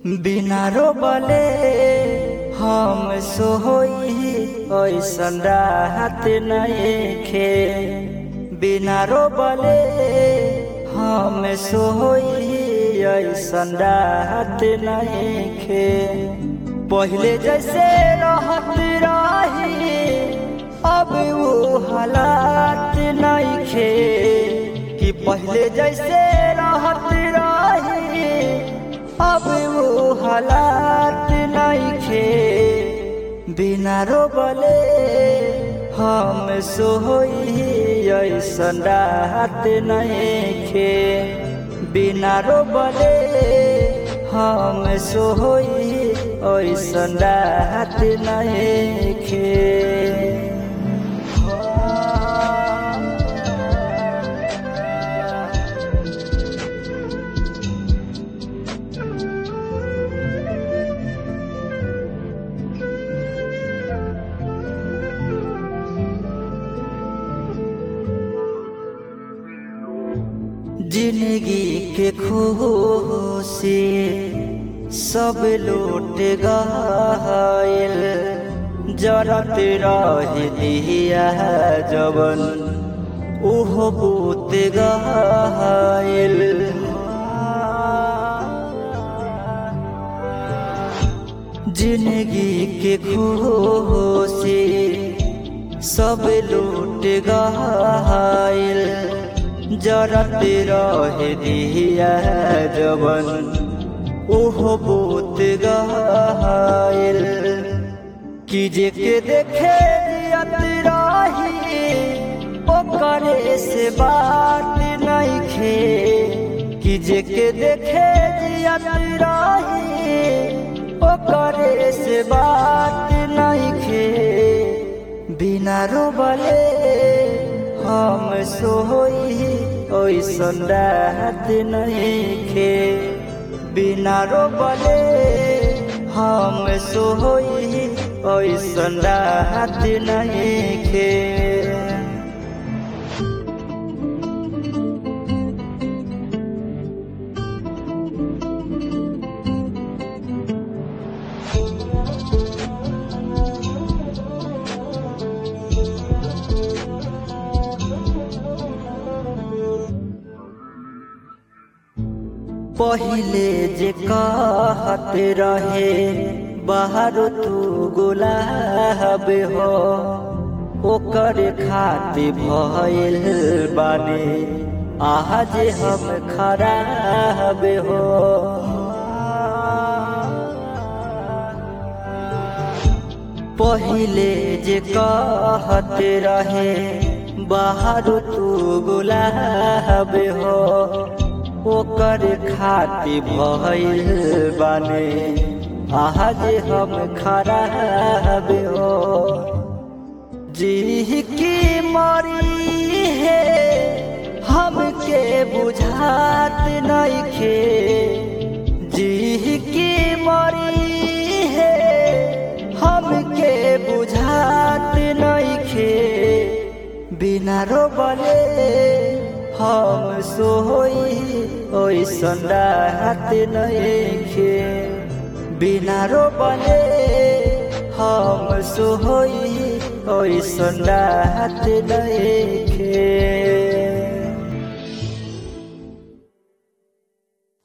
बिना रोबले हम सोई ऐसन राहत नइखे बिना रोबले हम सोई ऐसन राहत नइखे पहिले जैसे रहत रही अब वो हालात नइखे कि पहिले जैसे रहत रही अब वो हालात नइखे बिना रोबले हम सोई ऐसन राहत नइखे बिना रोबले हम सोई ऐसन राहत नइखे जिंदगी के खुशी सब लूट गइल जरत रह दिया जवन ओहो बूत गइल जिंदगी के खुशी सब लूट गइल जरत रह दिया जवन ओहो बूत गइल कि जे के देखे जियत रही ओकरे से बात नइखे कि जे के देखे जियत रही ओकरे से बात नइखे बिना रोबले हम सोई ओइसन राहत नइखे बिना रोबले हम सोई ओइसन राहत नइखे पहिले जे कहत रहे बाहर तू गुलाब हो ओकर खातिर भइल बानी आज हम खराब हो पहिले जे कहत रहे बाहर तू गुलाब हो ओकर खातिर भइल बाने आज हम खराब हो जी की मरी है हमके बुझात नइखे जी की मरी है हमके बुझात नइखे बिना रोबले हम सोई ओइसन राहत नइखे बिना रोबले हम सोई ओइसन राहत नइखे